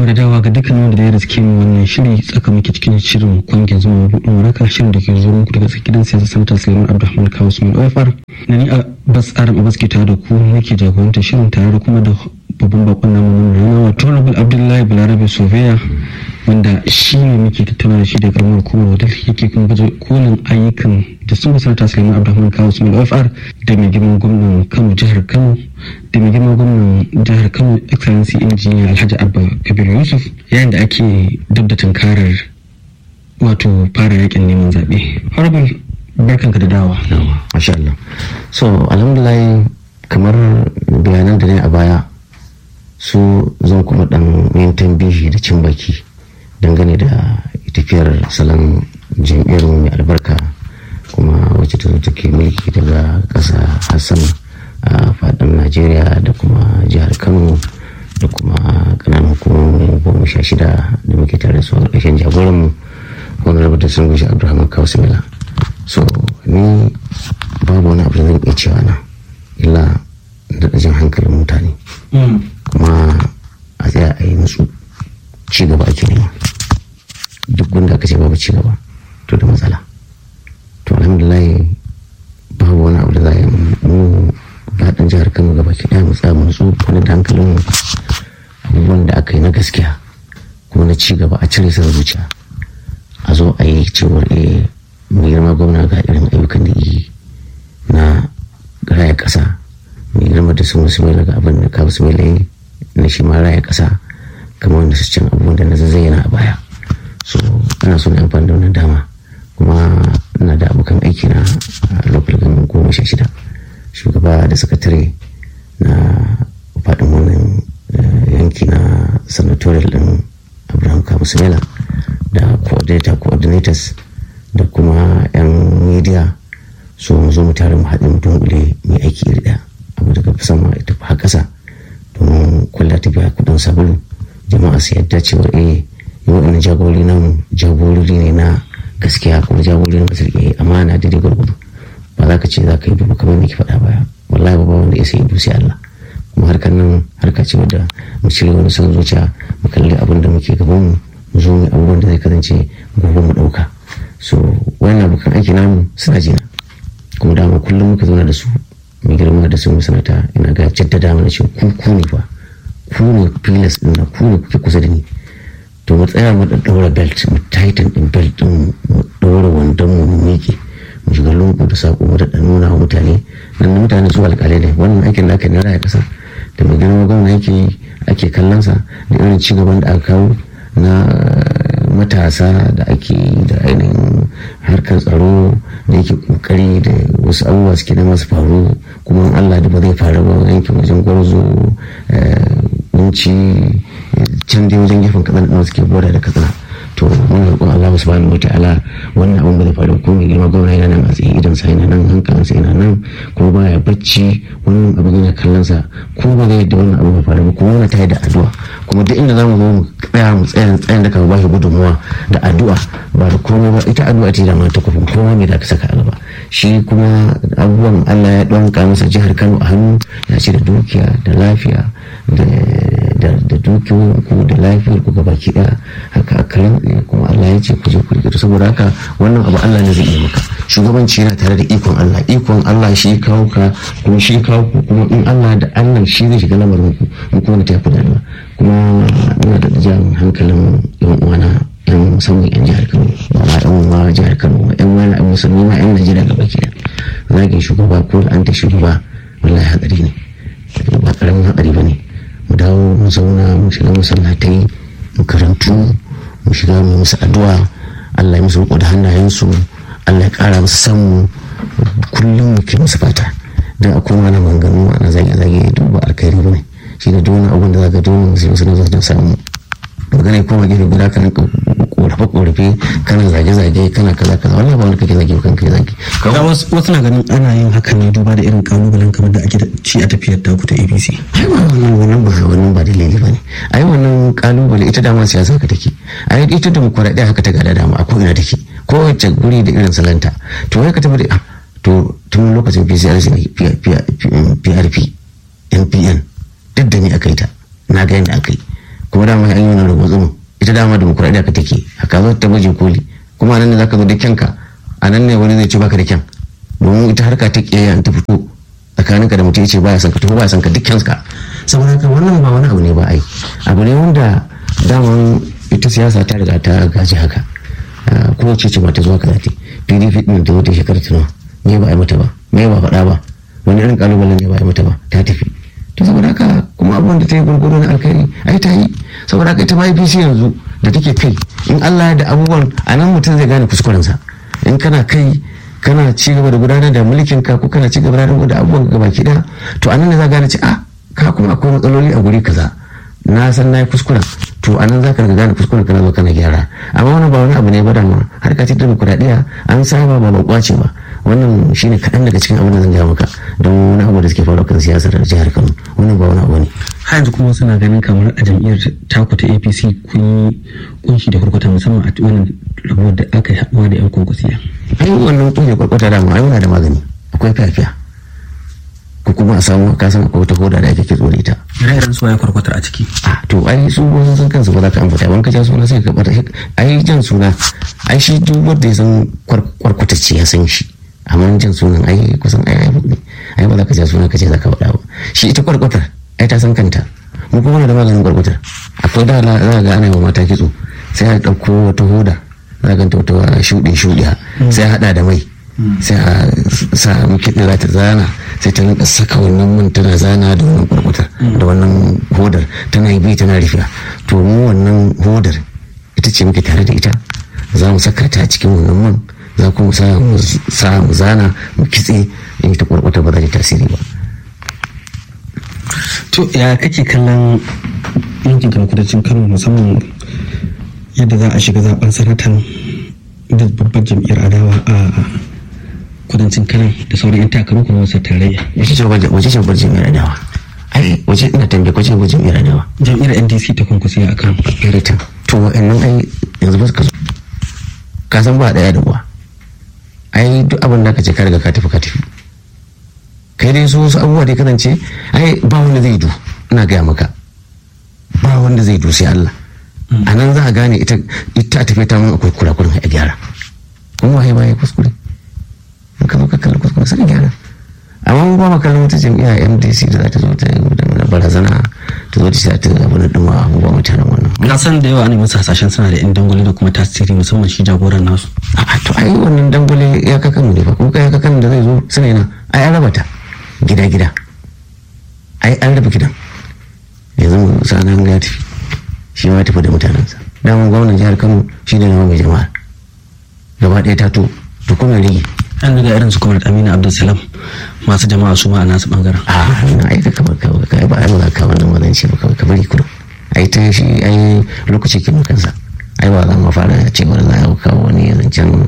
da dawa ga dukkan wanda da ya riske mu wannan shiri tsaka muke cikin shirin kwangin zuma buɗin waraka shirin da ke zo muku daga gidan siyasa sanata suleiman abdulrahman kawo su mai ofar na ni a bas aram a baske tare da ku nake jagorantar shirin tare da kuma da babban bakon namu na rana wato honorable abdullahi balarabe soveya wanda shi ne muke tattauna da shi da karamar hukumar wadda yake kuma baje kolin ayyukan da sun sanata suleiman abdulrahman kawo su mai ofar da mai girman gwamnan kano jihar kano da mai girman gwamnan jihar kano excellency engineer alhaji abba kabir yusuf yayin da ake dab da tunkarar wato fara yakin neman zaɓe honorable barkanka da dawa masha Allah so alhamdulillah kamar bayanan da ne a baya su zan kuma dan yin tambihi da cin baki dangane da tafiyar salon jam'iyyar mai albarka kuma wacce ta zo take mulki daga ƙasa hassan a faɗin najeriya da kuma jihar kano da kuma ƙananan hukumomi goma sha shida da muke tare su a ƙarshen jagoranmu wani rabu da sun gushi abdulrahman kawusmila so ni babu wani abu da zan iya cewa na illa da jan hankalin mutane kuma a tsaya a yi nutsu ci gaba ake nema duk wanda aka ce babu ci gaba to da matsala to alhamdulillah babu wani abu da za a yi mu faɗin jihar kano gaba ki ɗaya mu tsaya mu nutsu wani da hankalin abubuwan da aka yi na gaskiya kuma na ci gaba a cire sa zuciya a zo a yi cewar eh mai girma gwamna ga irin ayyukan da yi na raya ƙasa mai girma da sun wasu mai daga abin da ka wasu mai na shi ma raya ƙasa kamar wanda su can abubuwan da na zayyana a baya so ana so na amfani da wannan dama kuma ina da abokan aiki na a local government goma sha shida shugaba da sakatare na faɗin wannan yanki na senatorial din abraham kamusumela da coordinator coordinators da kuma 'yan media so mu zo mu tare mu haɗe mu dunkule mai aiki iri ɗaya abu daga sama ya tafi har ƙasa domin kwalla ta biya kuɗin sabulu jama'a su yadda cewa eh yi waɗannan jagorori namu jagorori ne na gaskiya kuma jagorori na masu riƙe amana da gwargwado ba za ka ce za ka yi duba kamar ke faɗa baya wallahi ba wanda ya sai dusi Allah kuma harkar nan harka ce wadda mu cire wani son zuciya mu kalli abin da muke gaban mu mu zo mu abubuwan da zai kasance gobe mu ɗauka so wannan abokan aiki namu suna jina kuma dama kullum muka zauna da su mai girma da sun sanata ina ga jaddada mana cewa ku ku ne fa ku ne filas din na ku ne kuke kusa da ni to mu tsaya mu daura belt mu tighten din belt din mu daura wandon mu mu miƙe mu shiga lungu da sako mu da nuna wa mutane nan mutane su alƙalai ne wannan aikin da aka na raya kasa da mai girma gwamna yake ake kallon sa da irin ci gaban da aka kawo na matasa da ake da ainihin harkar tsaro da yake kokari da wasu abubuwa suke da masu faru kuma allah da ba zai faru ba yankin wajen gwarzo kunci can dai wajen gefen katsina ɗin suke bora da katsina to mun roƙon Allah subhanahu wataala wannan abin ba zai faru ko mai girma gwamna yana nan a tsaye idan sa yana nan hankalin sa yana nan ko baya bacci wannan abin yana kallon sa ko ba zai yadda wannan abin ba faru ba kuma muna tayi da addu'a kuma duk inda zamu zo mu tsaya mu tsaya tsayin da ka ba shi gudunmuwa da addu'a ba da komai ba ita addu'a ce da ma ta kufin komai ne da ka saka a gaba shi kuma abubuwan Allah ya ɗonka masa jihar Kano a hannu ya ce da dukiya da lafiya da dukiyoyin ku da lafiyar ku gaba ki daya haka akalin kuma Allah ya ce ku je ku rike saboda haka wannan abu Allah ne zai yi maka shugabanci yana tare da ikon Allah ikon Allah shi kawo ka kuma shi kawo ku kuma in Allah da Allah shi zai shiga lamarin ku in kuma ta yafi da kuma ina da jan hankalin yan uwana yan musamman yan jihar Kano ba ma yan uwa jihar Kano ba yan wani yan musulmi ma yan Najeriya gaba ki zagin shugaba ko an ta shugaba wallahi hadari ne ba karamin hadari ba ne mu dawo mu zauna mu shiga masallatai mu karantu mu shiga mu musu addu'a Allah ya musu riko da hannayensu Allah ya kara musu san mu kullum mu ke musu fata dan akwai mana manganu ana zage zage duk ba alkhairi bane shi da duk wani abin da zaka dole mu sai wasu na samu magana kuma gefe guda kan korafe korafe kana zage zage kana kaza kaza wallahi ba wani kake zage kan kai zage kaga wasu na ganin ana yin hakan ne duba da irin kalubalen kamar da ake da ci a tafiyar taku ta APC ai wannan wannan ba wannan ba dalili bane ai wannan kalubale ita dama siyasa ka take ai ita demokradiya haka ta gada dama a ko ina take ko wacce guri da irin salanta to wai ka tabbata to tun lokacin PCRC PRP NPN duk da ni aka yi ta na ga yadda aka yi kuma dama an yi wani rubutu ita dama demokuraɗiyya ka take a ka zo ta baje koli kuma nan ne zaka zo da kyanka a nan ne wani zai ce baka da kyan domin ita harka ta kiyayya ta fito tsakaninka da mutum ya ce baya son ka to baya son ka duk kyanka saboda haka wannan ba wani abu ne ba ai abu ne wanda daman ita siyasa ta riga ta gaji haka kowace ce ba ta zuwa kaza pdp din ta wata shekara tunawa me ba a yi mata ba me ba faɗa ba wani irin kalubalen ne ba a yi mata ba ta tafi to saboda haka kuma abubuwan da ta yi gurguru na alkhairi ai ta yi saboda haka ita ma apc yanzu da take kai in allah ya da abubuwan a nan mutum zai gane kuskurensa in kana kai kana ci gaba da gudanar da mulkin ka ko kana ci gaba da abubuwan gaba ki daya to a nan ne za gane ci a ka kuma akwai matsaloli a guri kaza na san na yi kuskuren to a nan za ka gane kuskuren kana zo kana gyara amma wani ba wani abu ne ba da ma har ka ci da kuɗaɗiya an saba ba ba kwace ba wannan shine kaɗan daga cikin abin da zan gaya maka don wani abu da suke faruwa kan siyasar jihar kano wannan ba wani abu ne har yanzu kuma suna ganin kamar a jam'iyyar taku ta apc kun yi kunshi da kurkuta musamman a wannan rabuwar da aka yi haɗuwa da yan kwankwasiya ai wannan kunshi kurkuta da ma ai muna da magani akwai fiyafiya ko kuma a samu ka san akwai wata hoda da ake kitso da ita ire-iren su waye kwarkwatar a ciki a to ai su wasu san kansu ba za ka ambata wani ka ja suna sai ka bata ai jan suna ai shi duk wanda ya san kwarkwatacce ya san shi amma jan sunan ai kusan ai ai ne ai ba za ka ja suna ka ce za ka faɗa ba shi ita kwarkwatar ai ta san kanta mu kuma da maganin kwarkwatar akwai da za ga ana yi wa mata kitso sai a ɗauko wata hoda za ka wata shuɗe shuɗe sai a haɗa da mai sai a sa kiɗi za ta zana sai ta rinka saka wannan man tana zana da wannan kwarkwatar da wannan hodar tana yi bi tana rufiya to mu wannan hodar ita ce muke tare da ita za mu saka ta cikin wannan man za kuma sa mu zana mu kitse in ta kwarkwata ba za ta tasiri ba to ya kake kallon yankin kan kudancin kano musamman yadda za a shiga zaben sanatan da babbar jam'iyyar adawa a kudancin kano da sauran yan takaru kuma wasu tarayya wace ce wace ce babbar jam'iyyar adawa ai wace ina tambaye wace babbar jam'iyyar adawa jam'iyyar ndc ta kwankwasiya a kan irita to wa'annan ai yanzu ba ka zo ka san ba daya da uwa ai duk abin da ka ce ka riga ka tafi ka tafi kai dai su wasu abubuwa da kasance ai ba wanda zai du ina gaya maka ba wanda zai du sai Allah a nan za a gane ita ita a tafi ta mun akwai kurakurin a gyara kuma waye baya kuskure in ka zo ka kalli kuskure sai gyara amma mun ba ma kallon wata jam'iyya MDC da za ta zo ta da barazana ta zo ta ta abin da ma mu ba mutanen wannan na san da yawa ne masu hasashen suna da yan dangwale da kuma tasiri musamman shi jagoran nasu a to ai wannan dangwale ya kakan mu ne ba kuma ya kakan da zai zo suna yana ai an raba ta gida gida ai an raba gidan yanzu mu sanan ga tafi shi ma tafi da mutanensa daman gwamnan jihar Kano shi ne nawa mai jama'a gaba ɗaya ta to to kuma rige an daga irin su kuma amina abdulsalam masu jama'a su ma a nasu bangaren a na ai ka kamar kawai ka ba ai ba ka wannan wannan ce ba kawai ka bari kudu ai ta shi ai lokaci kin kansa ai ba za mu fara cewa za a kawo wani zancen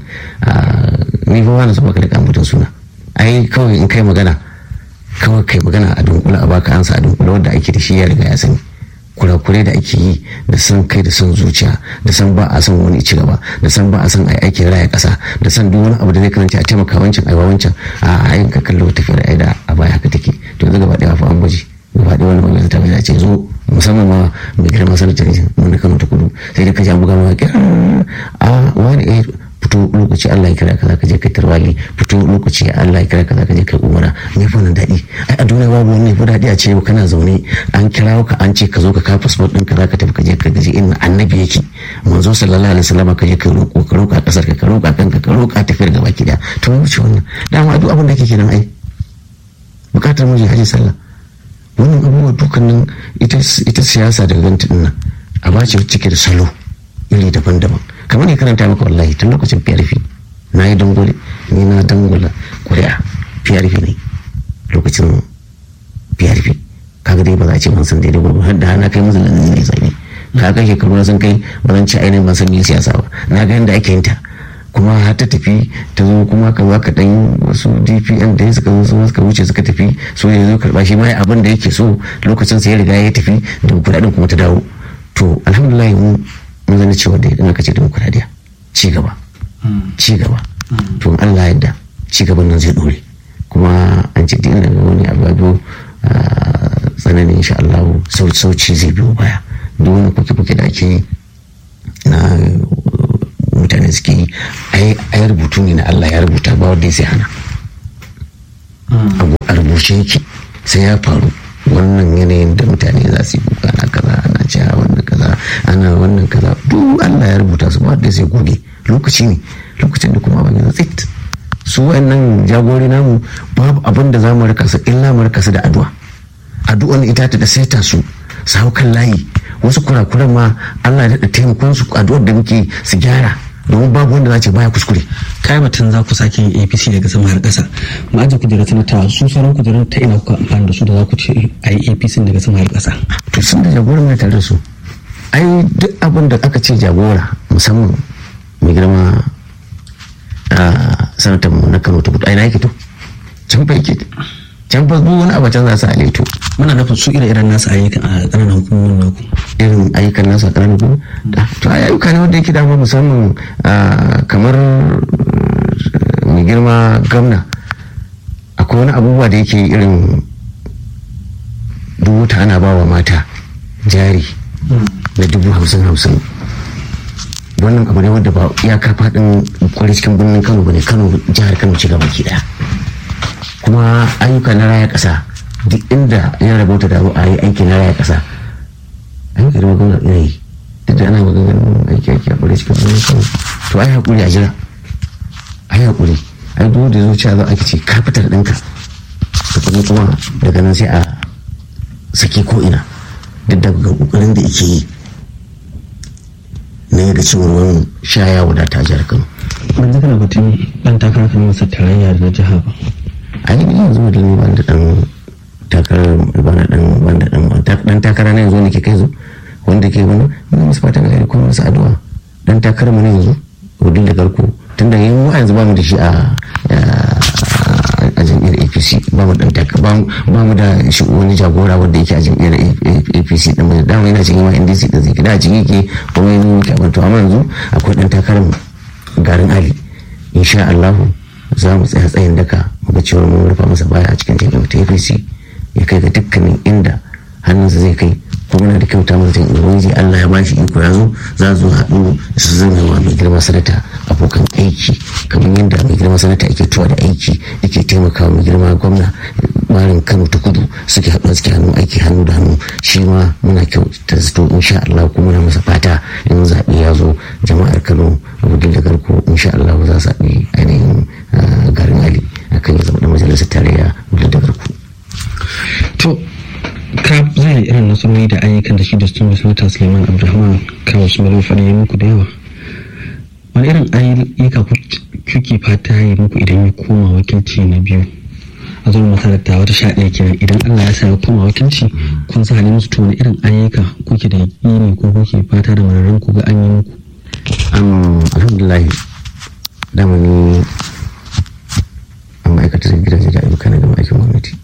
ni ba wani zuba ka da mutum suna ai kawai in kai magana kawai kai magana a dunkula a baka ansa a dunkula wanda ake da shi ya riga ya sani kurakurai da ake yi da san kai da san zuciya da san ba a san wani ci gaba da san ba a san ai aikin raya kasa da san duk wani abu da zai kasance a taimaka wancan aiwa wancan a ayin ka kallo tafiyar aida a baya haka take to yanzu gaba daya fa an baje gaba daya wani magana ta bai ce zo musamman ma mai girma sanatar mun Kano ta kudu sai da ka ja buga ma a wani eh fito lokaci Allah ya kira ka za ka je kai tarwali fito lokaci Allah ya kira ka za ka je kai umara me fa nan daɗi ai a duniya babu wani fa daɗi a ce kana zaune an kira ka an ce ka zo ka kawo passport ɗin ka za ka tafi ka je ka gaji inda annabi yake manzo sallallahu alaihi wasallam ka je ka roƙo ka roƙa ƙasar ka ka roƙa kanka ka roƙa tafiyar gaba ki da to mu wuce wannan dama duk abin da kake kenan ai bukatar mu je haji sallah wannan abubuwa dukkanin ita ita siyasa daga ganta ɗin nan a bace cike da salo iri daban-daban kamar ne karanta maka wallahi tun lokacin PRP na yi dangole ni na dangula ƙuri'a PRP ne lokacin PRP kaga dai ba za a ce ban san daidai ba har da na kai musu lalani ne zabi ka ga shekaru na san kai ba zan ci ainihin ban san me siyasa ba na ga yadda ake yin ta kuma har ta tafi ta zo kuma ka za ka dan wasu dpn da suka zo suka wuce suka tafi so ya zo karba shi ma abin da yake so lokacin sa ya riga ya tafi da kuɗaɗen kuma ta dawo to alhamdulillah mu mun zana cewa da idan aka ce demokuraɗiyya ci gaba ci gaba to in Allah yadda ci gaban nan zai dore kuma an ce dina ga wani abu tsananin insha Allah sauci zai biyo baya duk wani fuke-fuke da ake yi na mutane suke yi ai rubutu ne na Allah ya rubuta ba wanda ya sai hana a rubuce yake sai ya faru wannan yanayin da mutane za su yi kuka na kaza ana cewa wannan kaza ana wannan kaza duk Allah ya rubuta su ba da sai goge lokaci ne lokacin da kuma abin ya tsit su wayannan jagori namu babu abin da za mu rika su illa mu rika su da addu'a addu'an ita ta da saita su su hau kan layi wasu kurakuran ma Allah ya da taimakon su addu'ar da muke su gyara domin babu wanda za ce baya kuskure kai batun za ku sake yin apc daga sama har ƙasa mu aje kujerar sanata su sauran kujerun ta ina kuka amfani da su da za ku ce a yi apc daga sama har ƙasa to sun da jagora mai tare da su ai duk abin da aka ce jagora musamman mai girma a sanatar mu na kano ta kudu ai na yake to can fa yake can fa duk wani abu can za su aleto muna nufin su ire-iren nasu ayyukan a ƙananan hukumomin naku irin ayyukan nasu a ƙananan hukumomin to a ayyuka ne wanda yake dama musamman kamar mai girma gamna akwai wani abubuwa da yake irin dubu ta ana ba wa mata jari na dubu hamsin hamsin wannan abu ne wanda ba ya ka faɗin kwarai cikin birnin kano ba ne kano jihar kano ci gaba ki daya kuma ayyuka na raya ƙasa duk inda ya rabauta da a yi aiki na raya ƙasa ayyuka da magana ina yi duk da ana maganin aiki aiki a kwarai cikin birnin kano to ai haƙuri a jira ai haƙuri ai duk da zuciya za a ce ka fitar ɗinka tukuni kuma daga nan sai a saki ko ina duk da ƙoƙarin da yake yi na yaga cewar wani shaya wadata a jihar kano ban ji kana batun ɗan takarar kan masa tarayya da jiha ba a yi yanzu da ni ban da ɗan takarar bana ɗan ban da ɗan ɗan takara na yanzu ne ke kai zo wanda ke wani ina masu fatan alheri kuma masu addu'a ɗan takarar mu na yanzu wadin da garko tunda yin wa yanzu ba mu da shi a a jam'iyyar apc ba mu ba mu da shi wani jagora wanda yake a jam'iyyar apc din mai dama yana cikin ma ndc da zai da cikin yake kuma yi nuna kyabar to amma yanzu akwai dan takarar garin ali insha allahu za mu tsaya tsayin daka muga cewa mun rufa masa baya a cikin jam'iyyar ta apc ya kai ga dukkanin inda hannunsa zai kai kuma na da kyauta masa tun ubangiji Allah ya bashi iko ya zo za su haɗu su zama wa mai girma sanata abokan aiki kamar yadda mai girma sanata yake tuwa da aiki yake taimakawa mai girma gwamna barin Kano ta kudu suke haɗu suke hannu aiki hannu da hannu shi ma muna kyauta zato insha Allah kuma muna masa fata in zaɓe ya zo jama'ar Kano abudin da garko insha Allah za su zaɓi ainihin garin Ali akan ya zama da majalisar tarayya abudin da garko. to ka zai irin nasarori da ayyukan da shi da sun sanata suleiman abdulrahman kawo su mai faɗi ya muku da yawa wani irin ayyuka kuke fata yi muku idan ya koma wakilci na biyu a zuwa masarauta wata sha ɗaya kenan idan allah ya sa ya koma wakilci kun sa halin musu to wani irin ayyuka kuke da yaƙini ko kuke fata da mararren ku ga an yi muku. alhamdulillah dama ni an ma'aikatar gidaje da ayyuka na gama aikin gwamnati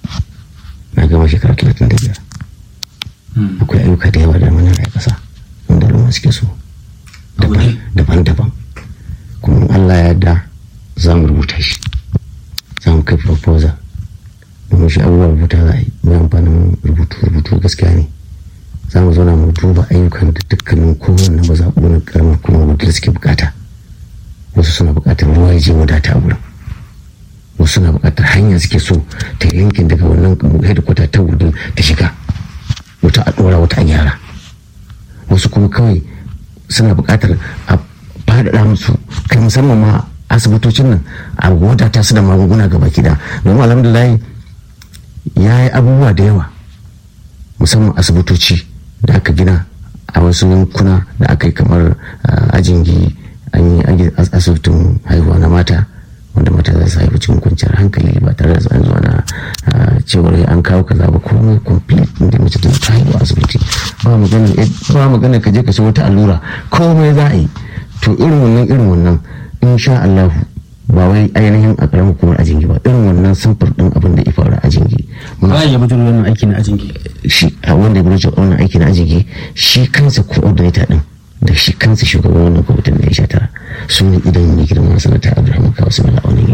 na gama shekara talatin da biyar akwai ayyuka da yawa da mana a ƙasa wanda al'umma suke so daban-daban kuma allah ya da za mu rubuta shi za mu kai proposal domin shi abubuwa rubuta za a yi mai amfanin rubutu rubutu gaskiya ne za mu zauna mu duba ayyukan da dukkanin kowanne ba za na karamar kuma wadda suke bukata wasu suna bukatar ruwa ya je wadata a wurin wasu na bukatar hanya suke so ta yankin daga wannan hedikwata ta wudin ta shiga wata a dora wata a gyara wasu kuma kawai suna bukatar a faɗaɗa musu kai musamman ma asibitocin nan a wadata su da magunguna gaba kida domin alhamdulillah ya yi abubuwa da yawa musamman asibitoci da aka gina a wasu yankuna da aka yi kamar ajingi an yi asibitin haihuwa na mata wanda mata za su haifi cikin kwanciyar hankali ba tare da an zuwa na cewar an kawo kaza ba komai complete inda mace ta ta haihu asibiti ba magana ba magana ka je ka wata allura komai za a yi to irin wannan irin wannan insha Allah ba wai ainihin a karamin hukumar ajingi ba irin wannan samfur din abin da ya faru a ajingi ba ya bujuro wannan aiki na ajingi shi a wanda ya bujuro wannan aiki na ajingi shi kansa coordinator din da shi kansa shugaban wannan kwamitin da ya sha tara su ne idan mai girma sanata abdulrahman kawo su mala wannan yanki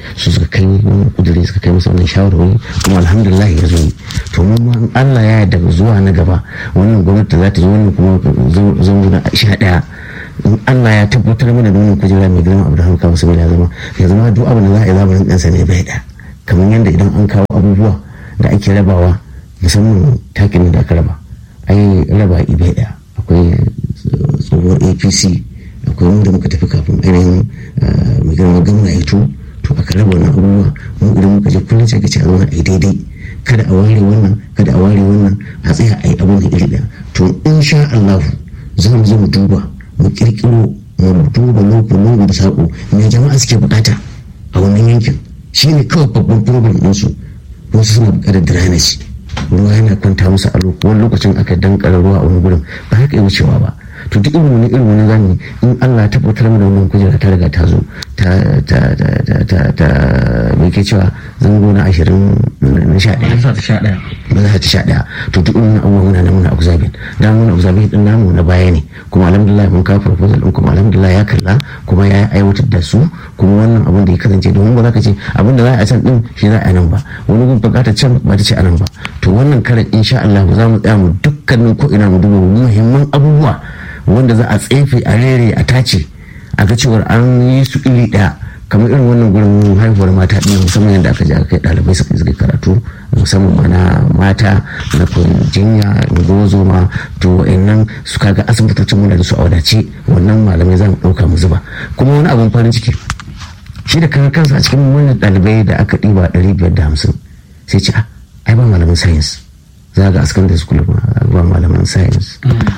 su suka kai wannan kudiri suka kai masa wannan shawarwari kuma alhamdulillah ya zo to mun ma Allah ya yarda zuwa na gaba wannan gwamnati za ta zo wannan kuma zango na sha daya in Allah ya tabbatar mana da wannan kujera mai girma Abraham kawo su ya zama ya zama duk abin da za a yi zamanin ɗansa ne bai da kamar yadda idan an kawo abubuwa da ake rabawa musamman takin da aka raba ai raba ibe ɗaya akwai tsohuwar apc akwai wanda muka tafi kafin ainihin mai girma gamna ya to to aka raba wannan abubuwa mu idan muka je kullum sai ka ce a zauna a yi daidai kada a ware wannan kada a ware wannan a tsaya a yi abin da iri ɗaya to insha Allah za mu zo mu duba mu kirkiro mu duba loko lungu da saƙo me jama'a suke bukata a wannan yankin shine kawai babban problem ɗinsu wasu suna bukatar drainage ruwa yana kwanta musu a wani lokacin aka dankara ruwa a wani gurin ba haka yi wucewa ba to duk irin wani irin wani zamu in Allah ta tabbatar mana wannan kujera ta riga ta zo ta ta ta ta ta ta me ke cewa zango na ashirin na sha ɗaya sa ta sha ɗaya ba za ta sha ɗaya to duk irin abubuwan muna nan muna observing da muna observing din namu na baya ne kuma alhamdulillah mun kawo proposal din kuma alhamdulillah ya kalla kuma ya aiwatar da su kuma wannan abin da ya kasance domin ba za ka ce abin da za a can din shi za a nan ba wani gun bukatar can ba ta ce a nan ba to wannan karan insha Allah za mu tsaya mu dukkanin ko ina mu duba muhimman abubuwa wanda za a tsefe a rere a tace a ga cewar an yi su iri ɗaya kamar irin wannan gurin haihuwar mata ɗin musamman yadda aka je aka kai ɗalibai suka suka karatu musamman mana mata na jinya gozo ma to wa'annan su kaga asibitocin muna da su a wadace wannan malamai za mu ɗauka mu zuba kuma wani abun farin ciki shi da kan kansa a cikin wannan ɗalibai da aka ɗiba ɗari biyar da hamsin sai ce ai ba malamin science za ga askan da school ba malaman science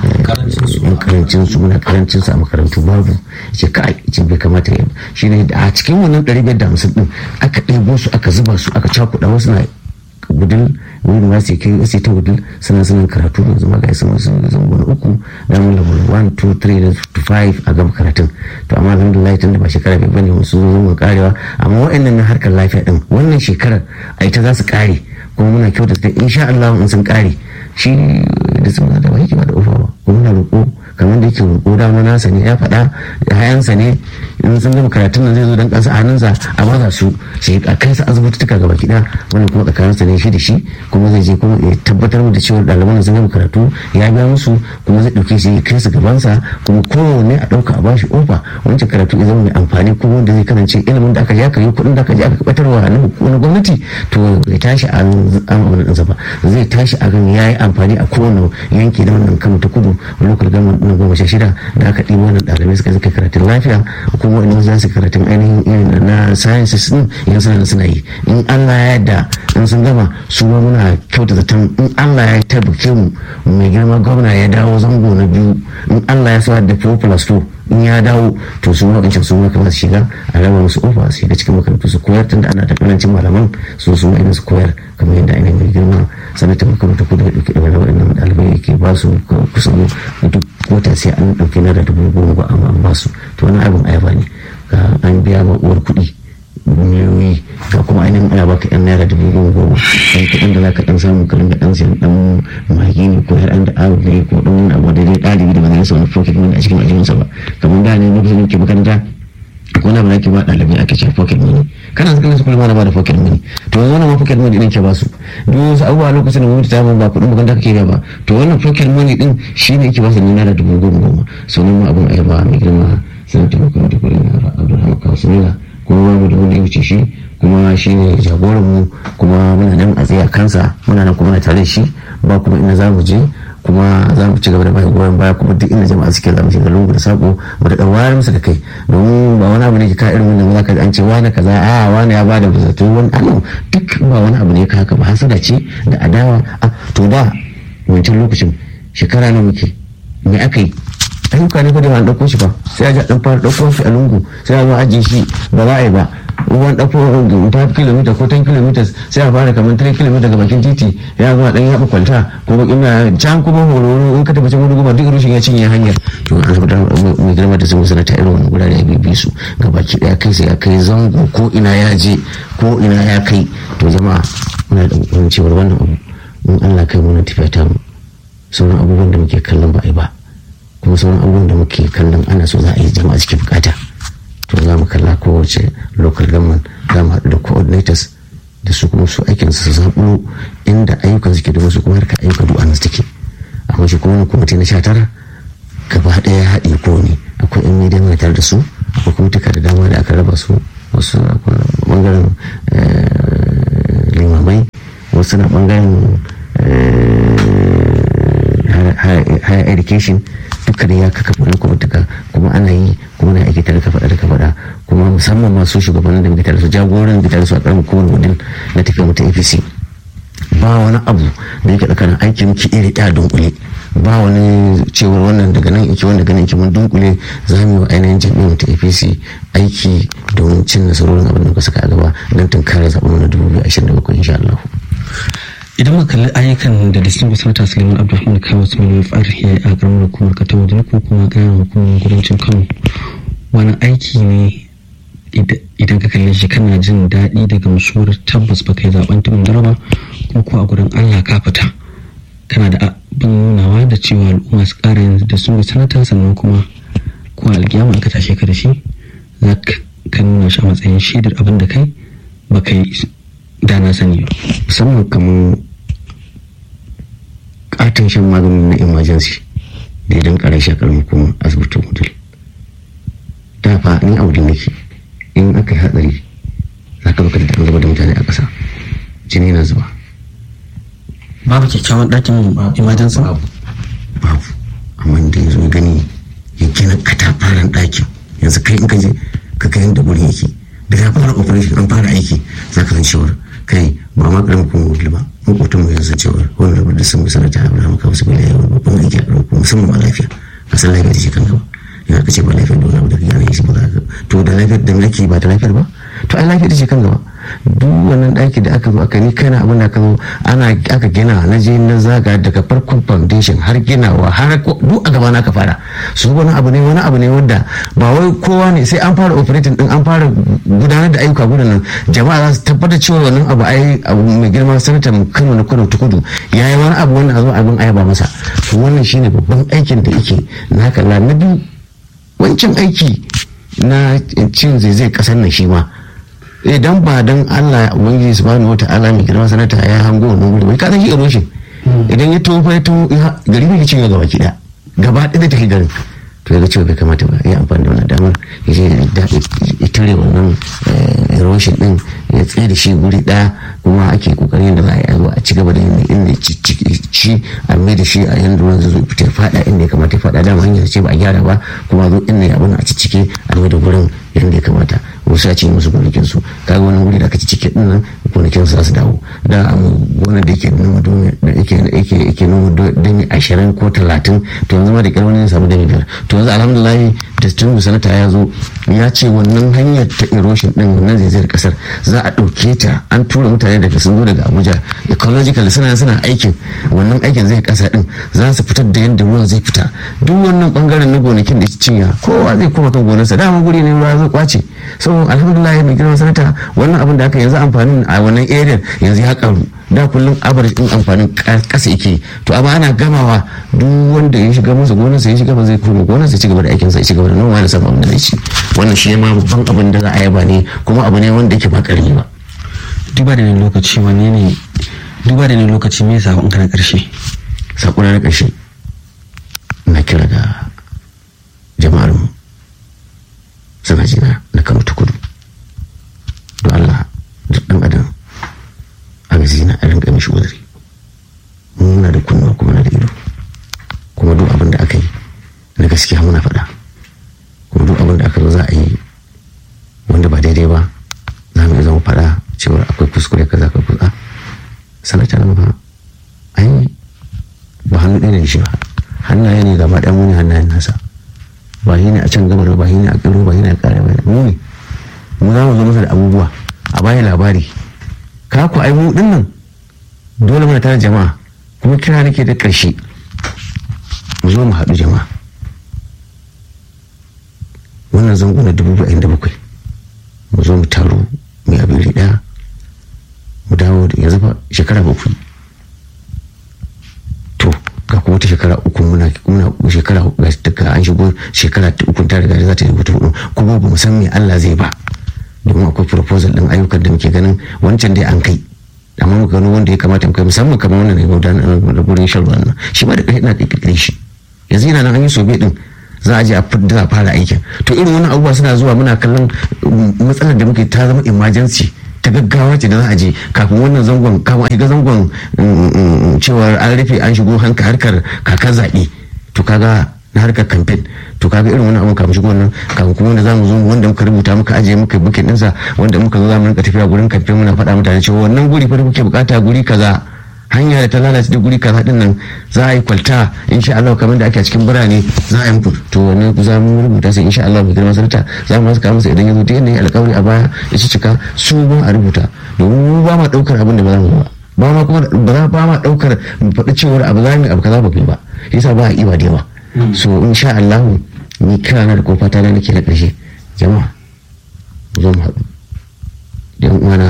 yan karancin su muna karancin su a makarantu babu ce ka ce bai kamata ya shi ne a cikin wannan ɗari biyar da hamsin ɗin aka ɗebo su aka zuba su aka cakuɗa wasu na gudun wani ma sai kai wasu ta gudun suna suna karatu yanzu ma ga isa masu zango na uku da mun level 1 2 3 to 5 a gaba karatun to amma alhamdulillah tun da ba shekara bai bane wasu zo mu karewa amma wa'annan na harkar lafiya din wannan shekarar a ita za su kare kuma muna kyautata insha Allah in sun kare shi da sun da ba yake ba da ofa ba kuma muna roƙo kamar da yake roƙo dama nasa ne ya faɗa da hayansa ne in sun gama karatun nan zai zo dan kansa a hannunsa a baza su shi a kai sa asibitituka gaba kiɗa wannan kuma tsakaninsa ne shi da shi kuma zai je kuma ya tabbatar da cewa ɗaliban sun gama karatu ya biya musu kuma zai ɗauke shi ya kai su gabansa kuma kowanne a ɗauka a bashi ofa wancan karatu ya zama mai amfani kuma wanda zai kasance ilimin da aka je aka yi kuɗin da aka je aka ɓatarwa na gwamnati to ya tashi an an ɗinsa ba zai tashi a gan ya yi amfani a kowane yanki da wannan kama ta kudu local government na goma sha shida da aka ɗibo wannan ɗalibai suka suka karatun lafiya kuma wani za su karatun ainihin irin na sciences din yan suna suna yi in Allah ya yarda in sun gama su ma muna kyauta zaton in Allah ya tabbake mu mai girma gwamna ya dawo zango na biyu in Allah ya sa da 4 plus 2 in ya dawo to su ma wancan su ma kamar su shiga a raba musu ofa su shiga cikin makarantu su koyar tunda ana da karancin malaman su su ma su koyar kamar yadda ainihin mai girma sanatar makarantu kudu ya ɗauki ɗaga waɗannan ɗalibai ke ba su kusan duk wata sai an ɗauki na da dubu goma ba amma an ba su to wani abin ayaba ne ga an biya ma uwar kuɗi miliyoyi ga kuma ainihin ana baka yan naira dubu goma goma dan kuɗin da zaka dan samu ka dinga dan siyan dan magi ne ko yar da abu ne ko dan wani abu da dai ɗalibi da ba zai rasa wani pocket money a cikin aljihunsa ba kamar da ne lokacin ke makaranta ko na bana ke ba ɗalibai ake ce pocket money kana sanin su kuma ba da pocket money to yanzu wannan ma pocket money din ke ba su duk wasu abubuwa lokacin da gwamnati ta ba ba kuɗin makaranta kake ba to wannan pocket money din shine yake ba su naira dubu goma goma sunan ma abun ayaba mai girma sanin taimakon da kuɗin abdulhamid kawasumila kuma babu da wanda ya wuce shi kuma shi ne jagoran mu kuma muna nan a tsaye a kansa muna nan kuma na tare da shi ba kuma ina za mu je kuma za mu ci gaba da bayan goyon baya kuma duk inda jama'a suke za mu shiga lungu da sako mu da wayar musu da kai domin ba wani abu ne ka irin wannan zaka an ce wani kaza a wani ya bada zato wani abu duk ba wani abu ne ka haka ba hasada ce da adawa a to da wancan lokacin shekara na muke me aka yi ayyuka ne fa da an ɗauko shi ba sai a ji ɗan fara ɗauko shi a lungu sai a zo ajiye shi ba za a yi ba ruwan ɗauko 5 km ko 10 km sai a fara kamar 3 km daga bakin titi ya zuwa ɗan yaɓa kwalta ko bakin na can kuma horo in ka tabbacin wani goma duk rushin ya cinye hanyar to an saboda mai girma da sun sanata irin wani gurare ya bibi su ga baki ɗaya kai sai ya kai zango ko ina ya je ko ina ya kai to jama'a muna da wani cewar wannan abu in Allah kai muna tafiya ta mu sauran abubuwan da muke kallon ba a yi ba kuma sauran abubuwan da muke kallon ana so za a yi jama'a suke bukata to za mu kalla kowace local government za mu haɗu da coordinators da su kuma su aikin su zaɓulo inda ayyukan suke da wasu kuma harka ayyukan du'a nan take amma shi kuma wani kwamiti na sha tara gaba ɗaya ya haɗe ko ne akwai yan media mai tare da su akwai kwamituka da dama da aka raba su wasu bangaren limamai wasu na bangaren higher education duka da ya kaka wani kwamituka kuma ana yi kuma na aiki tare ka faɗa da ka faɗa kuma musamman masu shugabannin da muke tare su jagoran da tare su a ƙaramin kowane wadin na tafiya mutum apc ba wani abu da yake tsakanin aikin muke iri ɗaya dunkule ba wani cewar wannan daga nan iki wanda ganin iki mun dunkule za mu yi wa ainihin jami'in ta apc aiki domin cin nasarorin abin da muka saka a gaba don tunkarar zaɓen na dubu biyu ashirin da bakwai insha Allah. idan muka kalli ayyukan da distinguished senator suleiman abdulrahman kawo su mai fara ya a karamar hukumar kata wajen ko kuma ƙananan hukumar kudancin kano wani aiki ne idan ka kalle shi kana jin daɗi daga musuwar tabbas ba kai zaben tumin daraba kuma ko a gurin allah ka fita kana da abin nunawa da cewa al'umma su ƙara yin da sun sanata sannan kuma ko alƙiyama aka tashe ka da shi za ka nuna shi a matsayin shaidar abin da kai ba kai da na sani ba musamman kamar katon shan maganin na emergency da idan kare shakarar kuma asibitin hotel da fa ni abu da nake in aka yi hatsari za ka baka da an zuba da mutane a ƙasa jini na zuba babu kyakkyawan ɗakin emergency babu babu amma da yanzu gani ya gina katafaren ɗakin yanzu kai in ka je ka ga yadda wurin yake da ya fara operation an fara aiki za ka san cewar kai ba ma karamin kuma wuli ba makwatan mu yanzu cewar wani rabar da sun bi sanata a bala maka wasu bala yawan babban aiki a karamin kuma musamman ma lafiya a san lafiya da shi kan gaba yana ka ce ba lafiyar da wani abu da ka gane shi ba za ka to da lafiyar da mulki ba ta lafiyar ba to ai lafiyar da shi kan gaba duk wannan ɗaki da aka zo aka ni kana abin da aka zo ana aka gina na je na zaga daga farkon foundation har ginawa har duk a gaba na ka fara su wani abu ne wani abu ne wanda ba wai kowa ne sai an fara operating din an fara gudanar da ayyuka gudanar jama'a za su tabbatar cewa wannan abu ai abu mai girma sanata kano na kudu ta kudu ya yi wani abu wanda a zo abin ayaba masa to wannan shine babban aikin da yake na kalla na biyu wancan aiki na cin zai kasar nan shi ma idan ba dan Allah ubangiji subhanahu wata'ala mai girma sanata ya hango wannan guri bai kasan shi eroshin idan ya tofa ya to gari bai cin gaba ki da gaba ɗaya da take garin to ya ga cewa bai kamata ba ya amfani da wannan damar ya je ya tare wannan erosion din ya tsaye da shi guri ɗaya kuma ake kokarin yadda za a yi a ci gaba da yin inda ci a mai da shi a yanda ruwan zai zo fita fada inda ya kamata ya fada dama hanyar ce ba a gyara ba kuma zo inda ya abin a cike a mai da gurin yadda ya kamata wasu a ce musu gonakin su kaga wani wuri da aka ci cike din nan gonakin su za su dawo da gonar da yake noma da yake yake yake noma dami ashirin ko talatin to yanzu ma da kyar wani ya samu dami biyar to yanzu alhamdulillah da tun sanata ya zo ya ce wannan hanyar ta erosion din wannan zaizayar kasar za a ɗauke ta an tura mutane daga sun zo daga abuja ecological suna suna aikin wannan aikin zai kasa din za su fitar da yadda ruwan zai fita duk wannan bangaren na gonakin da cinya kowa zai koma kan gonarsa dama guri ne ruwa zai kwace so alhamdulillah mai girman sanata wannan abin da aka yanzu amfanin a wannan area yanzu ya karu da kullum average din amfanin kasa yake to amma ana gamawa duk wanda ya shiga masa gonarsa ya shiga ba zai koma gonarsa ya ci gaba da aikinsa ya ci gaba da noma da samun abin da zai ci wannan shi ma babban abin da za a yaba ne kuma abu ne wanda yake ba karami ba duba da ne lokaci wani ne duba da ne lokaci me sabon ka na karshe sakuna na karshe na kira da jama'ar mu suna jina na kano ta kudu don Allah duk dan adam a gazi na a rinka mishi uzuri muna da kunnuwa kuma na da ido kuma duk abin da aka yi na gaskiya muna faɗa kuma duk abin da aka zo za a yi wanda ba daidai ba za mu zama faɗa cewa akwai kuskure kaza akwai kuskure sanata na ba ai ba hannu ɗaya ne shi ba hannaye ne gaba ɗaya muni hannayen nasa ba shi ne a can gabar ba shi ne a ƙiro ba shi ne a ƙare ba mu ne mu za mu zo masa da abubuwa a bayan labari ka ku ai mu ɗin nan dole muna tare jama'a kuma kira nake da ƙarshe mu zo mu haɗu jama'a wannan zango na dubu ba'in da bakwai mu zo mu taro mai abin ɗaya mu dawo da yanzu fa shekara bakwai to ga kuma ta shekara uku muna muna shekara ga an shigo shekara ta uku ta riga za ta yi wata hudu kuma ba mu san me Allah zai ba domin akwai proposal din ayyukan da muke ganin wancan dai an kai amma muka gano wanda ya kamata mu kai musamman kamar wannan ne gudanar da gurin shan ruwan nan shi ma da kai ina da kirkire shi yanzu yana nan an yi sobe din za a je a fara aikin to irin wannan abubuwa suna zuwa muna kallon matsalar da muke ta zama emergency ta gaggawa ce da za a je kafin wannan zangon kama shiga zangon cewar an rufe an shigo harkar kakar zaɓe to kaga na harkar kamfen to kaga irin wani abun kafin shigo wannan kafin kuma wanda zamu zo wanda muka rubuta muka ajiye muka bukin ɗinsa wanda muka zo zamu rinka tafiya gurin kamfen muna faɗa mutane cewa wannan guri fa da muke bukata guri kaza hanya da ta lalace da guri kaza din nan za a yi kwalta insha Allah kamar da ake a cikin birane za a yi muku to wannan za mu rubuta sai insha Allah mai girma sarta za mu haska masa idan ya zo duk yanda ya alƙawari a baya ya ci cika su ba a rubuta domin mu ba ma daukar abin da ba za mu ba ba ma kuma ba za ba ma daukar mu faɗi cewar abu za mu abu kaza ba ba yasa ba a iba da yawa so insha Allah ni kira na da kofa ta nake na ƙarshe jama'a zo mu haɗu da yan uwana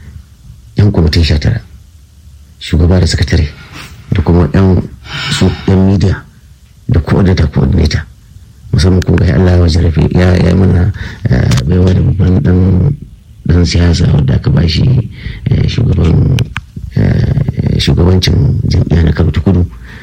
yan kwamitin sha tara shugaba da sakatare da kuma yan su yan media da coordinator coordinator musamman kuma ga Allah ya wajen rafi ya yi mana baiwa da babban dan dan siyasa wanda aka ba shi shugaban shugabancin jam'iyya na Kano ta Kudu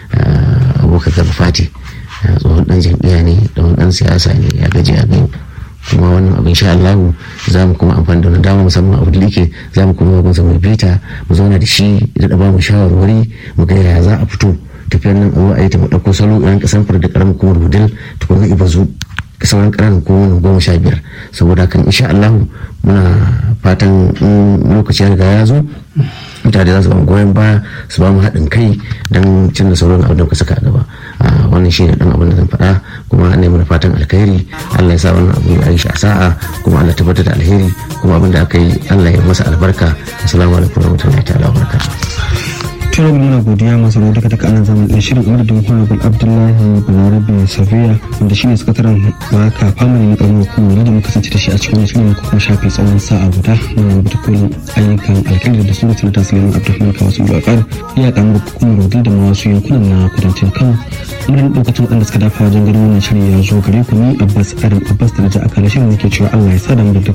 abokan gaba fati tsohon dan jam'iyya ne da dan siyasa ne ya gaji a gani kuma wannan abin sha Allah za mu kuma amfani da wani dama musamman abu da yake za mu kuma masa mai bita mu zauna da shi da ba mu shawarwari mu ga yaya za a fito tafiyar nan a zo a yi ta mu ɗauko salo irin kasan fara da karamin kuma rudin tukun iba zu sauran ƙananan kuma goma sha biyar saboda kan insha Allah muna fatan lokaci ya riga ya zo mutane za su ba mu goyon baya su ba mu haɗin kai don cin da sauran abin da muka saka a gaba wannan shi ne ɗan abin da zan faɗa kuma an nemi fatan alkhairi Allah ya sa wannan abu ya yi shi a sa'a kuma Allah tabbatar da alheri kuma abin da aka yi Allah ya masa albarka assalamu alaikum warahmatullahi ta'ala wabarakatuh tare muna godiya masu rawa daga daga anan zaman ɗin shirin umarin honorable abdullahi balarabe safiya wanda shine sakataren baka family na ƙaramar hukumar da muka kasance da shi a cikin shirin muka kuma shafe tsawon sa'a guda na rubuta kolin ayyukan alkalin da suna sanata suleiman abdulrahman kawo sun bakar iya ƙaramar hukumar rodin da masu yankunan na kudancin kano murin ɗaukacin waɗanda suka dafa wajen ganin wannan shirin ya zo gare ku ni abbas adam abbas da na ji akala shirin nake cewa allah ya sa da mu da